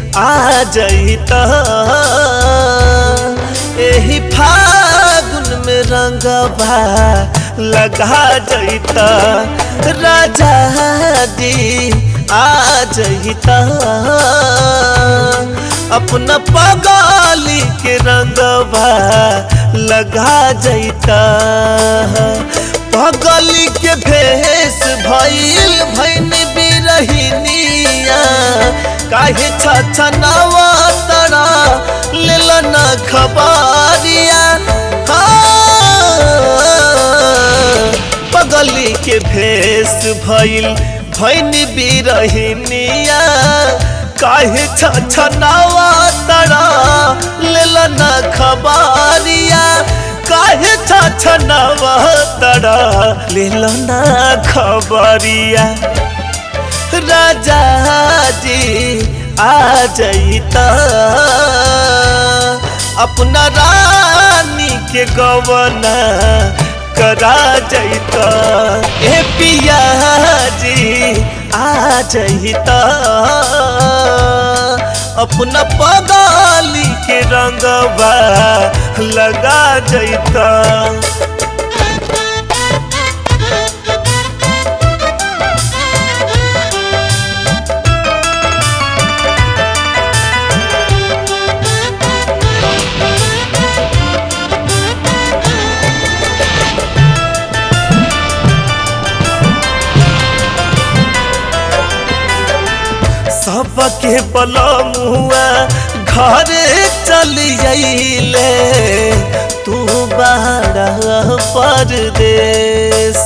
आ जईता एही फागुन में रंगवा लगा जईता राजा जी आ जईता अपना पगाली के रंगवा लगा जईता पगली के भेष भइल भैन बिरहिनिया काहे छछनावा तड़ा लेल न खबरिया पगली के भेष भइल भैन बिरहिनिया काहे छछनावा तड़ा लेल न खबरिया काहे छछनावा तड़ा लेल न खबरिया राजा जी आ जईता अपना रानी के गवना करा जईता ए पिया जी आ जईता अपना पगाली के रंगवा लगा जईता सबके बलमुआ घर चल जाइले तू बाड़ा परदेश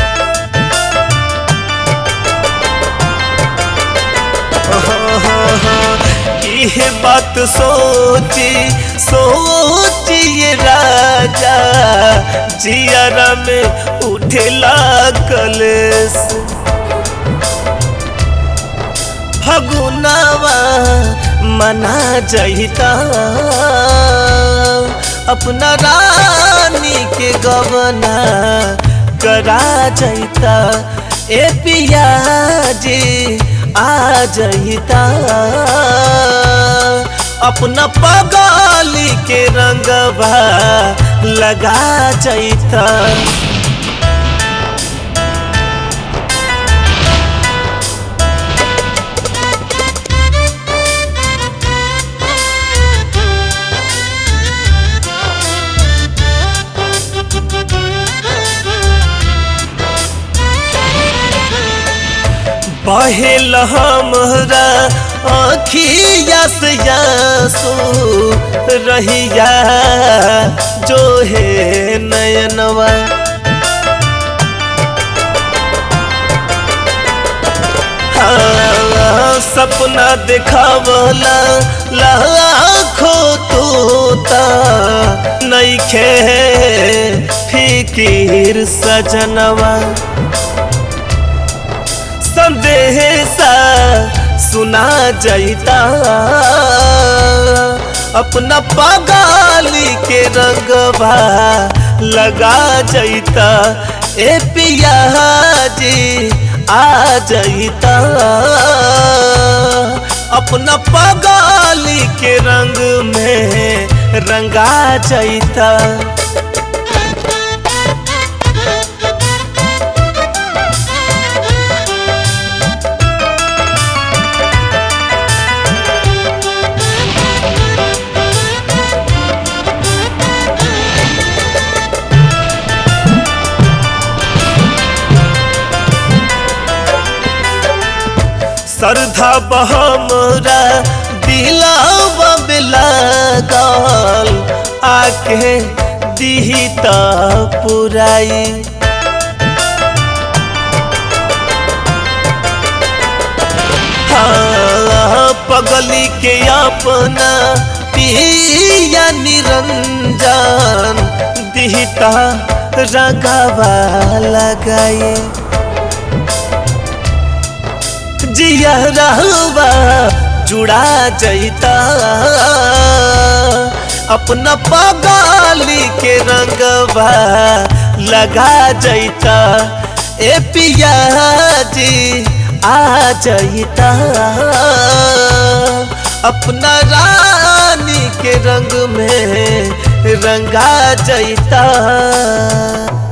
इहे बात सोची सोचिए राजा जियरा में उठेला कलेश फगुनावा मना जईता अपना रानी के गवना करा जईता ए पिया जी आ जईता अपना पगाली के रंगवा लगा जईता बहेल हमरा अखिया से यासो रहिया जो है नयनवा हाँ, सपना देखावला लाखो तोता नईखे फिकीर सजनवा संदेशा सुना जईता अपना पगाली के रंगवा लगा जईता ए पिया जी आ जईता अपना पगाली के रंग में रंगा जईता श्रद्धा बहमरा दिलावा लागल आके दिहिता पुराई हाँ, पगली के अपना पिया निरंजन दिहिता रगवा लगाए जिया रहवा जुड़ा जईता अपना पगाली के रंगवा लगा जईता ए पिया जी आ जईता अपना रानी के रंग में रंगा जैता